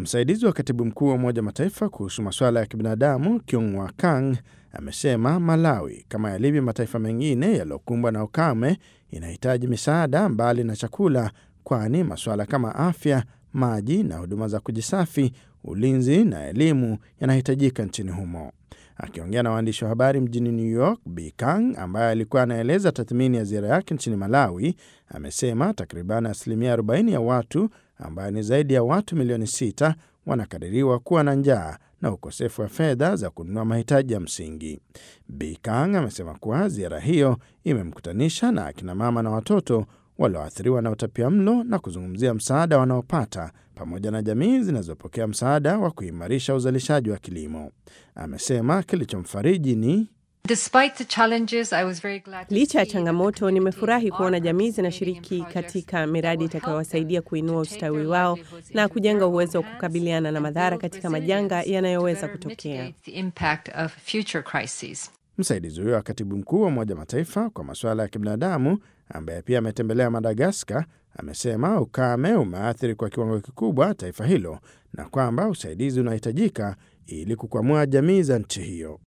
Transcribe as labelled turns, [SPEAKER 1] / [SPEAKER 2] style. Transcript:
[SPEAKER 1] Msaidizi wa katibu mkuu wa Umoja Mataifa kuhusu masuala ya kibinadamu Kyung Kang amesema Malawi, kama yalivyo mataifa mengine yaliyokumbwa na ukame, inahitaji misaada mbali na chakula, kwani masuala kama afya, maji na huduma za kujisafi, ulinzi na elimu yanahitajika nchini humo. Akiongea na waandishi wa habari mjini New York, Bi Kang ambaye alikuwa anaeleza tathmini ya ziara yake nchini Malawi amesema takriban asilimia 40 ya watu ambayo ni zaidi ya watu milioni 6 wanakadiriwa kuwa na njaa na ukosefu wa fedha za kununua mahitaji ya msingi. Bi Kang amesema kuwa ziara hiyo imemkutanisha na akina mama na watoto walioathiriwa na utapia mlo na kuzungumzia msaada wanaopata pamoja na jamii zinazopokea msaada wa kuimarisha uzalishaji wa kilimo. Amesema kilichomfariji ni
[SPEAKER 2] Licha ya changamoto, nimefurahi kuona jamii zinashiriki katika miradi itakayowasaidia kuinua ustawi wao na kujenga uwezo wa kukabiliana na madhara katika majanga yanayoweza kutokea.
[SPEAKER 1] Msaidizi huyo wa katibu mkuu wa Umoja Mataifa kwa masuala ya kibinadamu ambaye pia ametembelea Madagaskar amesema ukame umeathiri kwa kiwango kikubwa taifa hilo na kwamba usaidizi unahitajika ili kukwamua jamii za nchi hiyo.